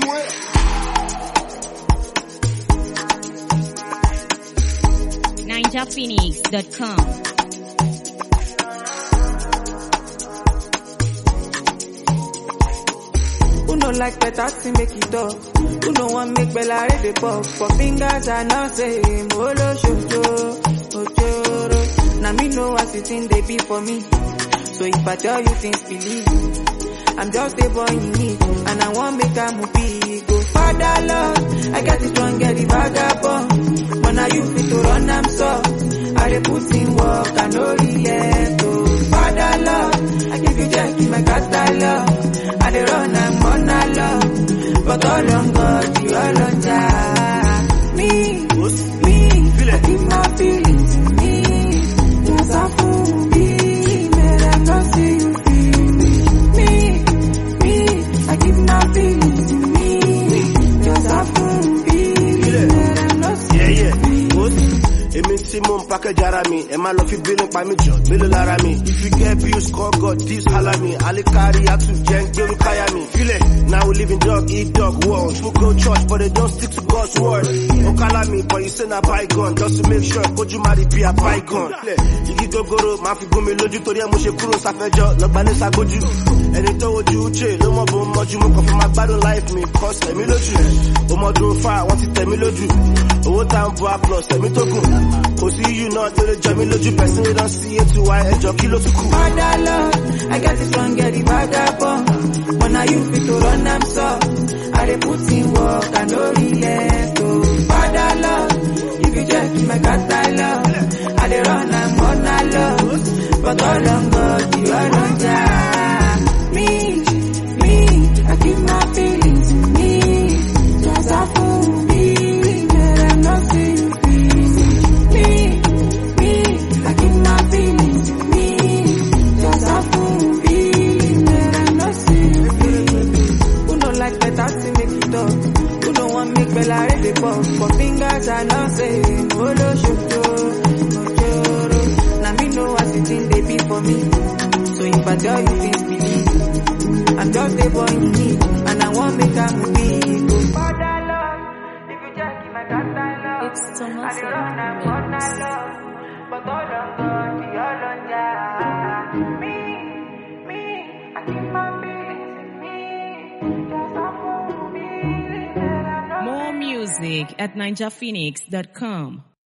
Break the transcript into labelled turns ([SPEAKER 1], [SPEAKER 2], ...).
[SPEAKER 1] NinjaPhoenix.com.
[SPEAKER 2] Who no like better to make it up? Who no want make Bella read the pop? For fingers I now say Molo Shojo Ojoro. Now me know what it in they be for me. So if I tell you things believe. I'm just a boy in need and I want make a movie go father love. I get it strong, get the vagabond. But now you fit to run, I'm so. I dey put in work, I know relent to father love. I give you jack in my catalog. I dey run, I'm on a love. But all on God, you all on Jah. Me, me, I keep my feelings in me. Yes, I fool me, man, I not see you feel me. Me, me, I keep my feelings in me. Yes, I fool me, man, I not see
[SPEAKER 3] Yeah,
[SPEAKER 2] you
[SPEAKER 3] yeah.
[SPEAKER 2] feel me.
[SPEAKER 3] What? Èmi tí mò ń package ara mi, ẹ máa lọ fi bínú pa mí jọ, mélòó lára mi. If you get bills, call God, this holla me. Alikari atu jẹ́ ń gbérú káyà mi. Filẹ̀, now we live in dog, eat dog world. People go church, but they don't stick to God's word. Ó kálá mi, but you say na bygone, just to make sure kójú má rí bí a bygone. Filẹ̀, igi gogoro máa fi gún mi lójú torí ẹ mo ṣe kúrò sáfẹ́jọ́, lọ́gbàlẹ̀ ságójú. Ẹni tó wojú Uche ló mọ̀ bó ń mọ́jú, mo kàn fi máa gbádùn life mi, cause tẹ̀mí lójú. Ọmọdún fa, wọ́n ti tẹ̀mí lójú. Owó tá ń bọ́ plus tẹ̀mí tó gùn. Kò sí yíyù náà tó lè jọ mí lójú, person wey don see ètò wa ẹjọ́ kí ló tún kù.
[SPEAKER 2] Father love, I get it strong, get the vagabond. But now you fit to run, I'm so. I dey put in work, I no relent to. Father love, if you check in my catalog, I dey run, I'm on a love. But all on God, you all on Jah. Me, me, I keep my feelings in me. Just a fool, me, but I'm not see you feel me. Me, I keep my feelings in me. Just a fool, me, but I'm not see you feel Who no like better to make it up? Who no want make Bella read the pop? For fingers I know say Molo Shoto, Ojoro. Now me know what it in they be for me. So if I tell you this believe. I'm just a boy in need and I want make a movie. Go father love, if you just give my catalog.
[SPEAKER 1] It's Thomas
[SPEAKER 2] I dey run, I'm on a love. But all on God, the all on Jah. Me, me, I keep my feelings in me. Just a fool, me, that I know
[SPEAKER 1] More music at NinjaPhoenix.com.